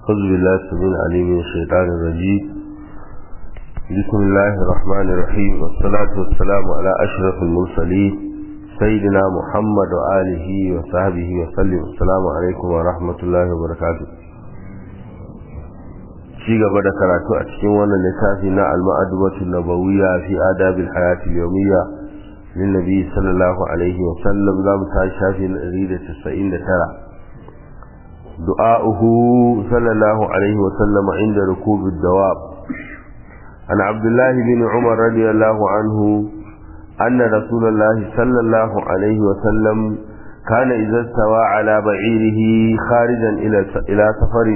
أعوذ بالله السميع العليم من الشيطان الرجيم بسم الله الرحمن الرحيم والصلاة والسلام على أشرف المرسلين سيدنا محمد وآله وصحبه وسلم السلام عليكم ورحمة الله وبركاته ci gaba da karatu a cikin wannan littafi na al-ma'adubatu nabawiyya fi adabil hayati yawmiyya lin nabi sallallahu alaihi wa sallam zamu ta shafi na 199 du'a'uhu sallallahu alaihi wa sallam inda rukub ad-dawab an abdullah bin umar radiyallahu anhu anna rasulullah sallallahu alaihi wa sallam كان إذا استوى على بعيره خارجا إلى إلى سفر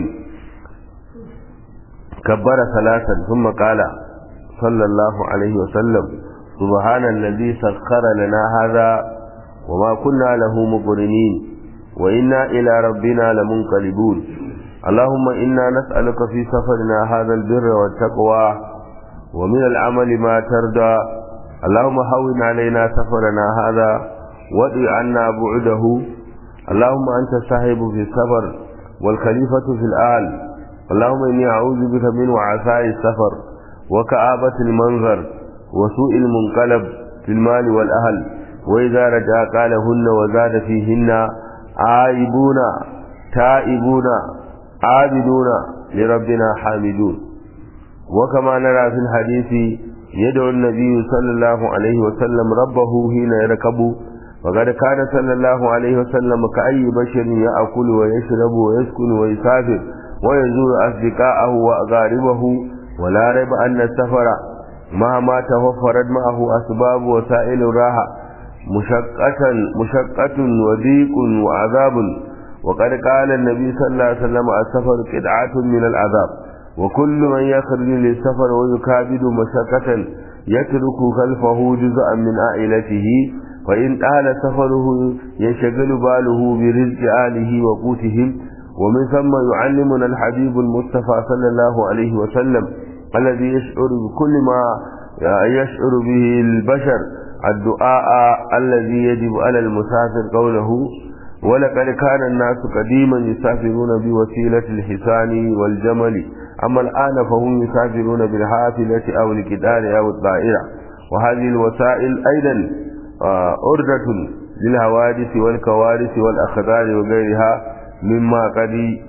كبر ثلاثا ثم قال صلى الله عليه وسلم سبحان الذي سخر لنا هذا وما كنا له مقرنين وإنا إلى ربنا لمنقلبون اللهم إنا نسألك في سفرنا هذا البر والتقوى ومن العمل ما ترضى اللهم هون علينا سفرنا هذا وادع عنا بعده اللهم أنت الصاحب في السفر والخليفة في الآل اللهم إني أعوذ بك من وعثاء السفر وكآبة المنظر وسوء المنقلب في المال والأهل وإذا رجع قالهن وزاد فيهن عائبون تائبون عابدون لربنا حامدون وكما نرى في الحديث يدعو النبي صلى الله عليه وسلم ربه حين يركب وقد كان صلى الله عليه وسلم كأي بشر يأكل ويشرب ويسكن ويسافر ويزور أصدقاءه وأقاربه ولا ريب أن السفر مهما توفرت معه أسباب وسائل الراحة مشقة مشقة وضيق وعذاب وقد قال النبي صلى الله عليه وسلم السفر قطعة من العذاب وكل من يخرج للسفر ويكابد مشقة يترك خلفه جزءا من عائلته فإن طال سفره ينشغل باله برزق آله وقوتهم ومن ثم يعلمنا الحبيب المصطفى صلى الله عليه وسلم الذي يشعر بكل ما يشعر به البشر الدعاء الذي يجب على المسافر قوله ولقد كان الناس قديما يسافرون بوسيلة الحصان والجمل أما الآن فهم يسافرون بالحافلة أو الكدار أو الطائرة وهذه الوسائل أيضا أردة للحوادث والكوارث والأخبار وغيرها مما قد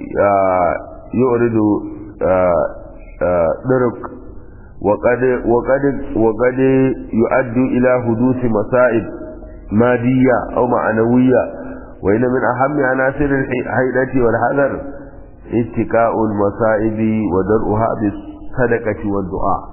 يعرض درك وقد وقد وقد يؤدي الى حدوث مصائب ماديه او معنويه وان من اهم عناصر الحيدة والحذر اتقاء المصائب ودرءها بالصدقة والدعاء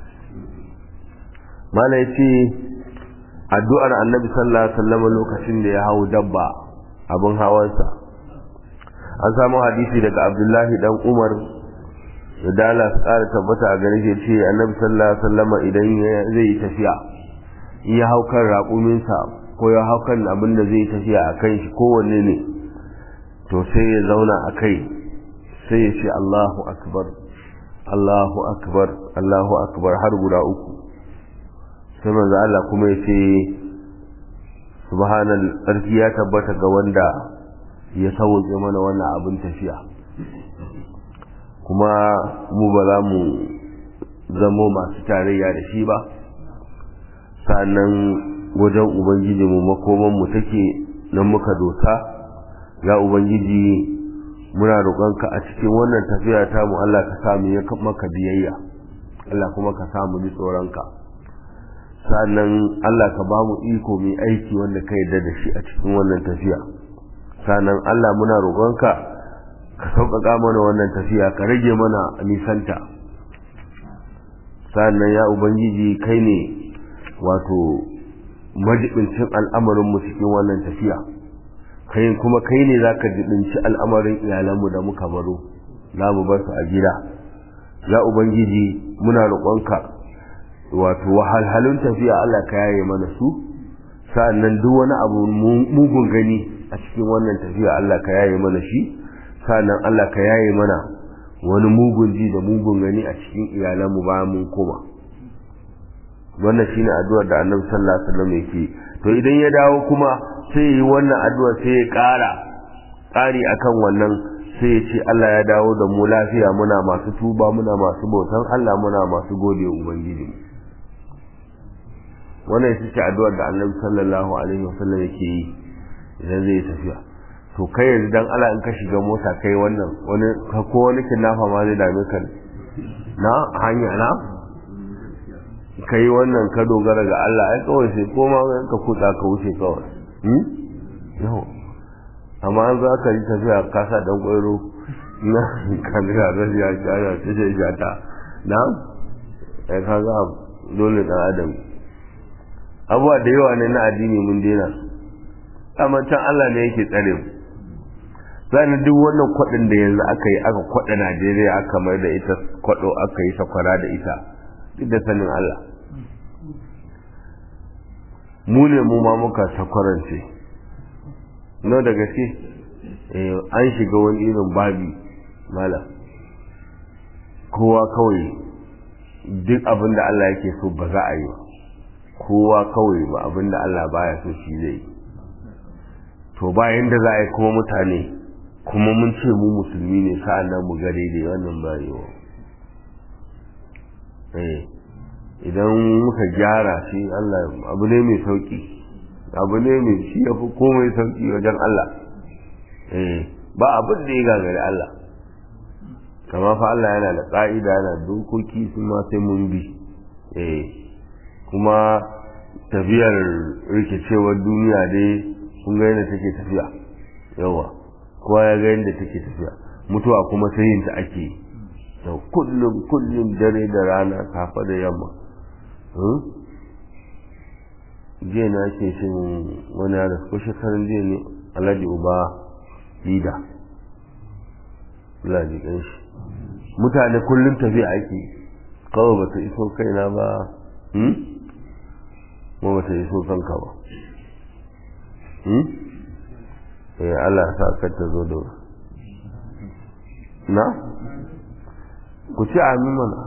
ما لا addu'ar annabi sallallahu alaihi wasallam lokacin da ya hawo dabba abin hawansa an samu hadisi daga abdullahi dan umar da dala su ƙara tabbata a gare shi ce annabi sallallahu alaihi wasallam idan zai yi tafiya in ya hau kan raƙuminsa ko ya hau kan abin da zai tafiya a kan shi kowanne ne to sai ya zauna a kai sai ya ce Allahu akbar Allahu akbar Allahu akbar har guda uku sai manzo Allah kuma ya ce subhanal tsarki ya tabbata ga wanda ya sauke mana wannan abin tafiya kuma mu ba za mu zamo masu tarayya da shi ba sannan wajen ubangiji mu makoman mu take nan muka dosa ya ubangiji muna roƙonka a cikin wannan tafiya ta mu Allah ka sa mu maka biyayya Allah kuma ka sa mu ji tsoronka sannan Allah ka ba mu iko mai aiki wanda ka yarda da shi a cikin wannan tafiya sannan Allah muna roƙonka ka sauƙaƙa mana wannan tafiya ka rage mana nisanta sannan ya ubangiji kai ne wato majibincin al'amarinmu cikin wannan tafiya kai kuma kai ne za ka jibinci al'amarin iyalanmu da muka baro za mu bar su a gida ya ubangiji muna roƙonka wato wahalhalun tafiya Allah ka yaye mana su sa'annan duk wani abu mugun gani a cikin wannan tafiya Allah ka yaye mana shi sa'annan Allah ka yaye mana wani mugun ji da mugun gani a cikin iyalanmu bayan mun koma wannan shine addu'ar da Annabi sallallahu alaihi wasallam yake to idan ya dawo kuma sai yi wannan addu'a sai ya ƙara ƙari akan wannan sai ya ce Allah ya dawo da mu lafiya muna masu tuba muna masu bautan Allah muna masu gode wa ubangiji wannan ita ce addu'ar da Annabi sallallahu alaihi wasallam yake yi idan zai tafiya to kai yanzu dan Allah in ka shiga mota kai wannan wani ko wani kinnafa ma zai dame ka na hanya na kai wannan ka dogara ga Allah ai kawai sai koma ka kutsa ka wuce kawai hmm yau amma an za ka yi tafiya ka sa dan kwairo na kan ga rashi ya kara ta ce jata na ai ka ga dole dan adam abuwa da yawa ne na addini mun dena amma can Allah ne yake tsare mu zani duk wannan kwadin da yanzu aka yi aka kwada Najeriya aka mai da ita kwado aka yi sakwara da ita duk da sanin Allah mu ne mu ma muka sakwarance no da gaske an shiga wani irin babi mala kowa kawai duk abin da Allah yake so ba za a yi ba kowa kawai ba abin da Allah baya so shi zai yi to bayan da za a yi kuma mutane kuma mun ce mu musulmi ne sa'an nan mu ga daidai wannan ba yiwa idan muka gyara shi Allah abu ne mai sauki abu ne mai shi ya fi komai sauki wajen Allah ba abin da ya gagari Allah kama fa Allah yana da ƙa'ida yana dokoki su ma sai mun bi kuma tafiyar rikicewar duniya dai kun ga yadda take tafiya yawa kowa ya ga yadda take tafiya mutuwa kuma sai yin ta ake da kullum kullum dare da rana kafa da yamma jiya na ke shin wani yara ko shekarun jiya ne alhaji uba lida alhaji shi mutane kullum tafiya ake kawai ba ta iso kaina ba ma ba ta iso kanka ba eh Allah sa ka ta zo da na ku ci amin mana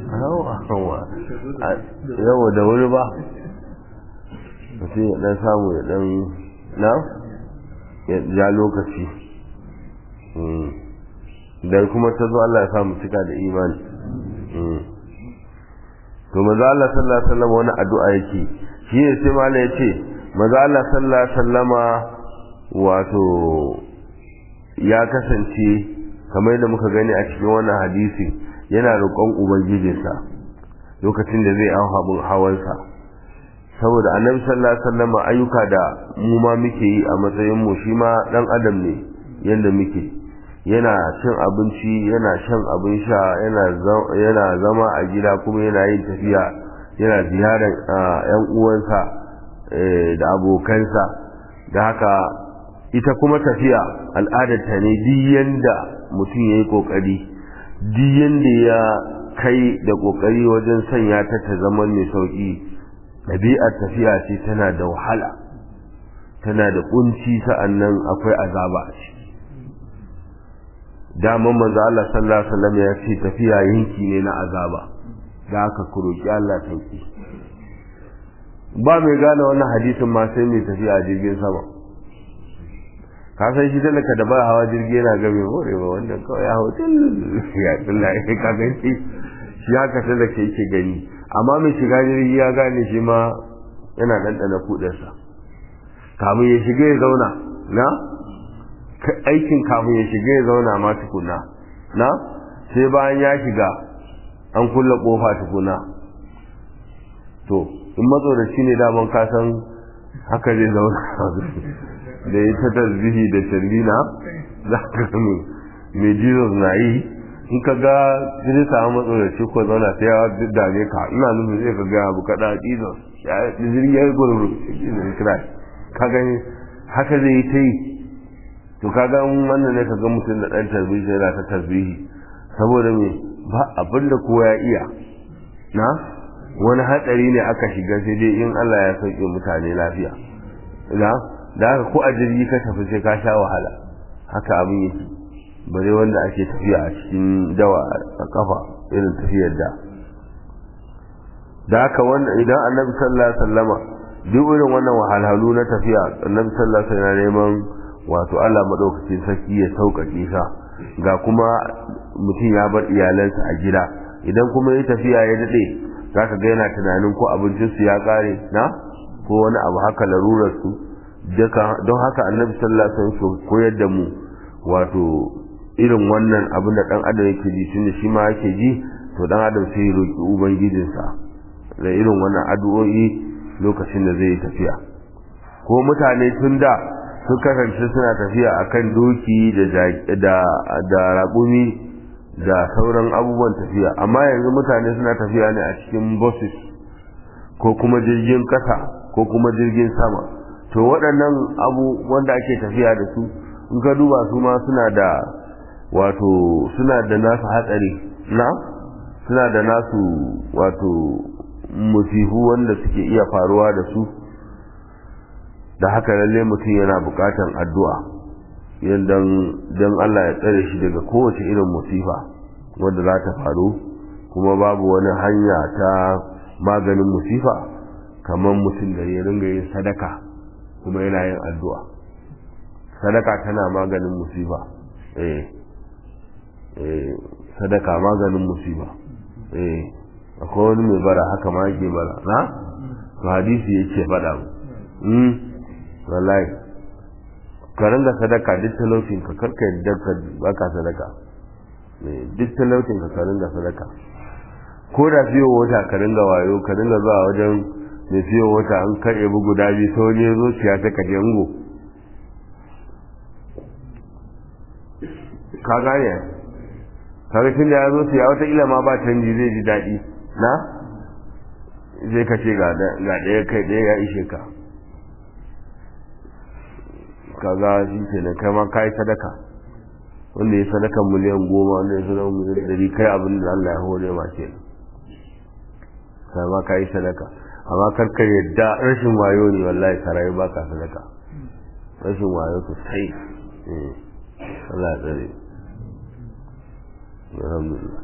yawa da wuri ba mutum ya dan samu ya dan na ya ja lokaci da kuma ta zo Allah ya samu cika da imani to maza Allah sallallahu alaihi wasallam wani addu'a yake shi ne sai malai ya ce maza Allah sallallahu alaihi wasallama wato ya kasance kamar yadda muka gani a cikin wannan hadisi yana roƙon ubangijinsa lokacin da zai hau abin hawansa saboda annabi sallallahu alaihi wasallam ayyuka da mu ma muke yi a matsayin mu shi ma dan adam ne yanda muke yana cin abinci yana shan abin sha yana yana zama a gida kuma yana yin tafiya yana ziyarar yan uwansa da abokansa da haka ita kuma tafiya al'adarta ne duk yanda mutum ya yi ƙoƙari duk yanda ya kai da ƙoƙari wajen sanya ta ta zama mai sauƙi ɗabi'ar tafiya ce tana da wahala tana da ƙunci sa'annan akwai azaba a ciki daman manzo Allah sallallahu alaihi wasallam ya ce tafiya yanki ne na azaba da aka kuroki Allah sauki ba mai gane wannan hadisin ma sai mai tafiya a jirgin sama ka san shi talaka da ba hawa jirgi yana game more ba wannan kawai ya hau ya tsalla ya ka ganci shi haka talaka yake gani amma mai shiga jirgi ya gane shi ma yana ɗanɗana kuɗarsa kamun ya shiga ya zauna na aikin kamun ya shiga ya zauna ma tukuna na sai bayan ya shiga an kulle kofa tukuna to in matsoraci ne daman kasan haka zai zauna da ya ta tasbihi da shallina za ka gami mai jesus na yi in ka ga zai samu matsoraci ko zauna sai ya dame ka ina nufin zai ka ga abu kaɗa jesus ya jirgin ya gurguru ka gani haka zai yi ta yi to kaga wannan ne kaga mutum da dan tarbihi yana ta tarbihi saboda me ba abin da kowa ya iya na wani hatsari ne aka shiga sai dai in Allah ya sauke mutane lafiya na da haka ko a jirgi ka tafi sai ka sha wahala haka abin yake bare wanda ake tafiya a cikin dawa a kafa irin tafiyar da da haka wanda idan annabi sallallahu alaihi wasallama duk irin wannan wahalhalu na tafiya annabi sallallahu alaihi wasallam neman wato Allah madaukakin sarki ya sauƙaƙe sa ga kuma mutum ya bar iyalansa a gida idan kuma ya tafiya ya daɗe za ka ga yana tunanin ko abincinsu ya ƙare na ko wani abu haka larurarsu don haka annabi sallallahu alaihi wasallam koyar da mu wato irin wannan abin da dan adam yake ji tunda shi ma yake ji to dan adam sai ya roki ubangijinsa da irin wannan addu'o'i lokacin da zai tafiya ko mutane tun da sun kasance suna tafiya akan doki da da da raƙumi da sauran abubuwan tafiya amma yanzu mutane suna tafiya ne a cikin buses ko kuma jirgin kasa ko kuma jirgin sama to waɗannan abu wanda ake tafiya da su in ka duba su ma suna da wato suna da nasu hatsari na suna da nasu wato musifu wanda suke iya faruwa da su da haka lalle mutum yana buƙatan addu'a yadda don Allah ya tsare shi daga kowace irin musifa wanda za ta faru kuma babu wani hanya ta maganin musifa kamar mutum da ya ringa yin sadaka kuma yana yin addu'a sadaka tana maganin musiba eh eh sadaka maganin musiba eh akwai wani mai bara haka ma yake bara na to hadisi yake faɗa mu mm wallahi ka ringa sadaka duk talaucin ka karka yadda ka baka sadaka duk talaucin ka ka ringa sadaka ko da fiye wata ka ringa wayo ka ringa zuwa wajen mai fiye wata an karɓe bugu guda biyu sau ne zuciya ta kaje ngo ka gane kaga tun da ya zo siya wata ila ma ba canji zai ji daɗi na zai ka ce ga ɗaya kai ɗaya ya ishe ka kaga shi ke nan kai ma ka yi sadaka wanda ya sadaka miliyan goma wanda ya sadaka miliyan ɗari kai abin da Allah ya hore ma ke kai ma ka yi sadaka amma karka yadda rashin wayo ne wallahi ka rayu baka sadaka rashin wayo sosai Allah ya tsare alhamdulillah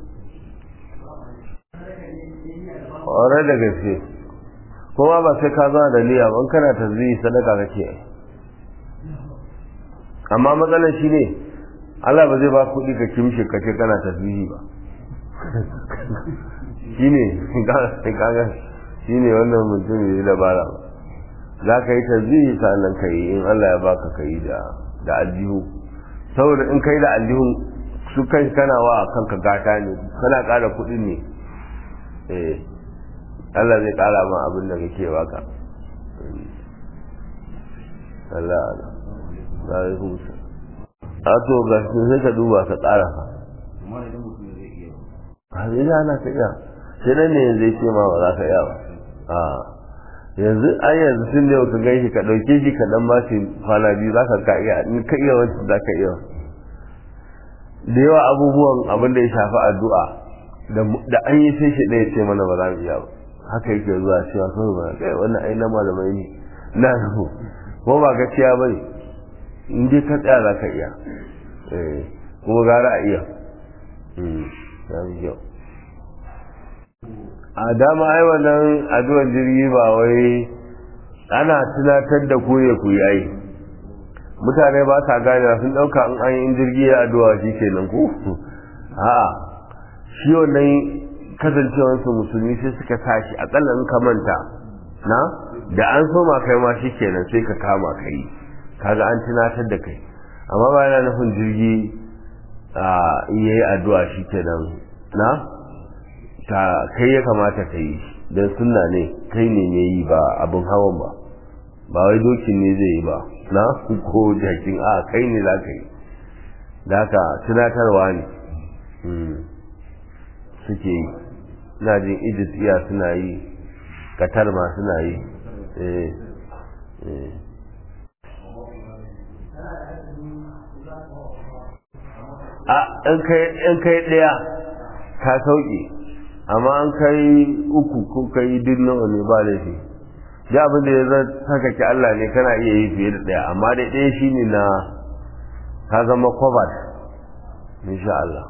ƙwarar da gaske kuma ba sai ka zama da niyya ban kana tasbihi sadaka kake amma matsalar shi ne Allah ba zai ba kuɗi ka kimshe ka ce kana tasbihi ba shi ne kaga shi ne wannan mutum ya yi dabara ba za ka yi tasbihi sannan ka yi in Allah ya baka ka yi da aljihu saboda in kai da aljihun su kai kana wa kanka gata ne kana ƙara kuɗi ne eh Allah zai ƙara ma abin da kake baka Allah Allah za yi hutu a to ga sai ka duba ka ƙara fa a zai ana ka iya sai nan ne zai ce ma ba za ka iya ba a yanzu ai yanzu sun da ka gaishe ka ɗauke shi ka ɗan ba shi kwana biyu za ka ka iya in ka iya wancan za ka iya da yawa abubuwan abin da ya shafi addu'a da an yi sai shi ɗaya ce mana ba za mu iya ba haka yake zuwa cewa kawai ba kai wannan ai na malamai ne na rubu ko ba gaskiya ba ne in dai ka tsaya za ka iya kuma gara a iya yau a dama ai wannan addu'ar jirgi ba wai ana tunatar da ku ne ku yi ai mutane ba sa gane sun ɗauka in an yi jirgi ya addu'a shi kenan ku a'a shi wannan kasancewarsu musulmi sai suka tashi akalla in ka manta na da an soma kai ma shi kenan sai ka kama ka yi kaga an tunatar da kai amma ba yana nufin jirgi a iya yi addu'a shi kenan na ta kai ya kamata ka yi don sunna ne kai ne mai yi ba abin hawan ba ba wai dokin ne zai yi ba na ko jakin a kai ne za ka yi da haka tunatarwa ne suke yi na jin egypt iya suna yi qatar ma suna yi a in kai ɗaya ka sauke amma an kai uku ko kai duk nawa ne ba laifi ya abin da ya zan saka ki Allah ne kana iya yi fiye da ɗaya amma dai ɗaya shine na ka zama covered insha Allah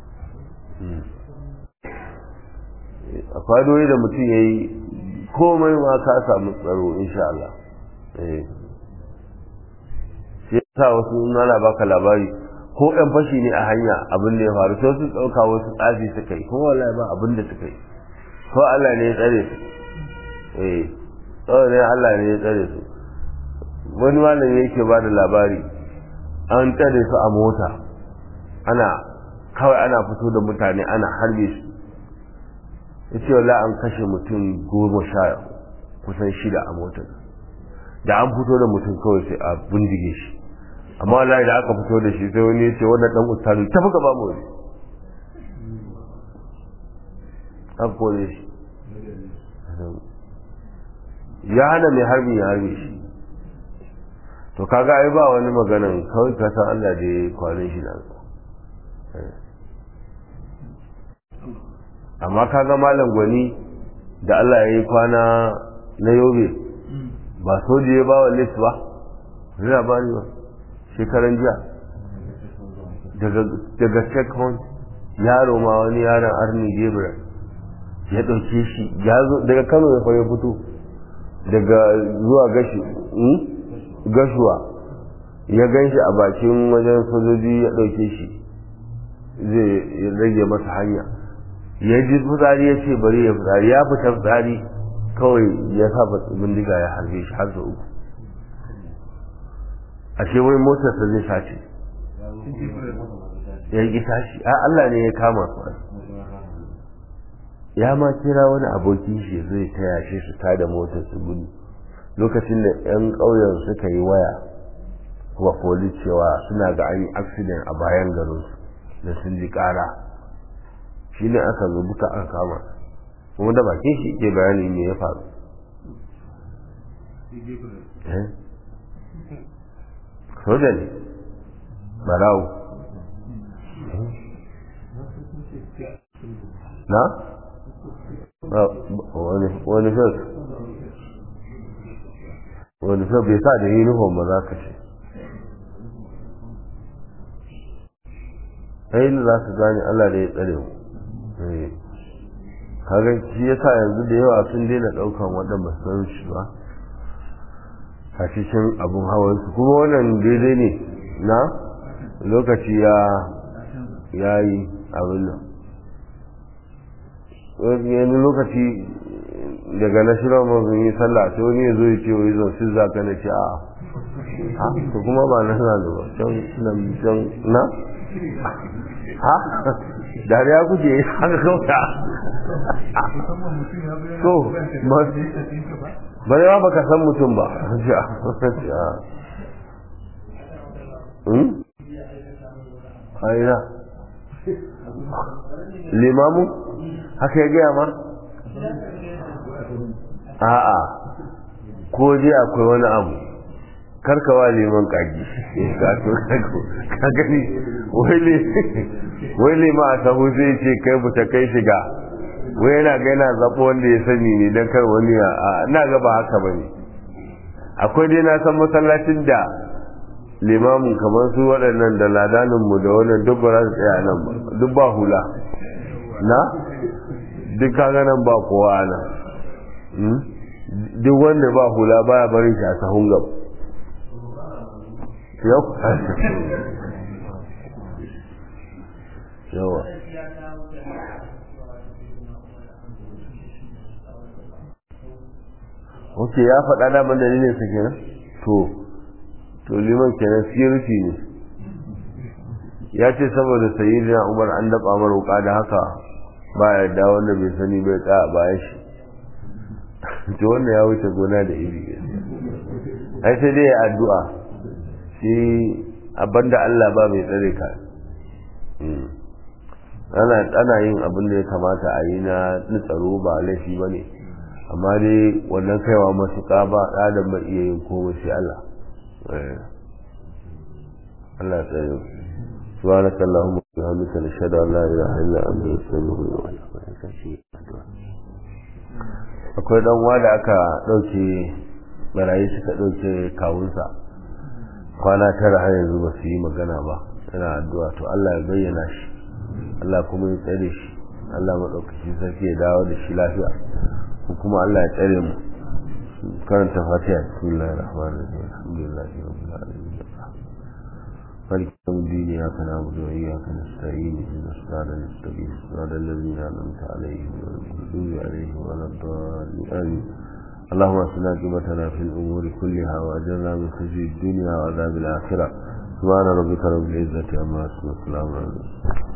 a fadoyi da mutum ya yi komai ma ka samu tsaro insha Allah sai sa wasu nana baka labari ko ɗan fashi ne a hanya abin da ya faru sai su ɗauka wasu tsafi suka yi kuma wallahi ba abin da suka yi ko Allah ne ya tsare su eh kawai ne Allah ne ya tsare su wani malami yake ba da labari an tsare su a mota ana kawai ana fito da mutane ana harbe su ya ce wala an kashe mutum goma sha kusan shida a motar da an fito da mutum kawai sai a bindige shi amma wallahi da aka fito da shi sai wani ya ce wannan dan ustazu ta fuka ba mu wani an kore shi ya hana mai harbi ya harbe shi to kaga ai ba wani maganan kawai ka san Allah da ya kwanin shi nan amma kaga malam gwani da Allah ya yi kwana na yobe ba soji ya ba wa list ba zai ba ni ba shekaran jiya daga checkpoint yaro ma wani yaron arni gabriel ya ɗauke shi daga kano ya fara fito daga zuwa gashi gashuwa ya gan shi a bakin wajen sojoji ya ɗauke shi zai rage masa hanya ya ji fitsari ya ce bari ya fitsari ya fita fitsari kawai ya sa bindiga ya harbe shi har uku a ce wai motarsa zai sace ya yi tashi a Allah ne ya kama su ya ma kira wani abokin shi zai taya shi su tada motar su gudu lokacin da 'yan ƙauyen suka yi waya wa polis cewa suna ga an yi accident a bayan garinsu da sun ji ƙara shi ne aka zo duka aka kama kuma da bakin shi ke bayani me ya faru soja ne barawo na? wani fes wani fes bai sa da uniform ba za ka ce ainihin za su gane allah da ya tsare mu kaga shi ya sa yanzu da yawa sun daina ɗaukan waɗanda san shi ba a cikin abin hawansu kuma wannan daidai ne na lokaci ya ya yi abin nan yanzu lokaci daga na shirar mazun yi sallah sai wani ya zo ya ce wai zan sun zaka na ce a ha to kuma ba na suna da ba can nan can na ha dariya kuke haka kauta so ba ya baka san mutum ba aina limamu haka ya gaya ma a'a ko dai akwai wani abu karkawa liman kaji ka gani wai lima a sahu zai ce kai buta kai shiga wai yana ga yana zaɓo wanda ya sani ne don kar wani a na gaba haka ba ne akwai dai na san masallacin da limamin kamar su waɗannan da ladaninmu da wannan duk ba za su tsaya nan ba duk ba hula na duk kaga nan ba kowa nan duk wanda ba hula baya barin shi a sahun gab yau yawa ok ya faɗa daman dalilin sa kenan to to liman kenan security ne ya ce saboda sayyidina umar an daɓa mara wuka da haka ba ya da wanda bai sani bai tsaya bayan shi to wannan ya wuce gona da iri ai sai dai addu'a shi abanda Allah ba mai tsare ka ana ana yin abin da ya kamata a yi na tsaro ba laifi ba ne amma dai wannan kaiwa matuƙa ba ɗadan ba iya yin komai sai Allah Allah tsare سبحانك اللهم وبحمدك نشهد ان لا اله الا انت نستغفرك ونتوب akwai dan da aka dauke barayi suka dauke kawunsa kwana tara har yanzu ba su yi magana ba yana addu'a to Allah ya bayyana shi Allah kuma ya tsare shi Allah maɗaukaki sarki ya dawo da shi lafiya ko kuma Allah ya tsare mu karanta fatiha bismillahir rahmanir rahim alhamdulillahi rabbil alamin malik yawmiddin إياك نعبد وإياك نستعين اهدنا الصراط المستقيم صراط الذين أنعمت عليهم غير المغضوب عليهم ولا الضالين آمين اللهم اصلنا عاقبتنا في الأمور كلها وأجرنا من خزي الدنيا وعذاب الآخرة سبحان ربك رب العزة عما يصفون وسلام على المرسلين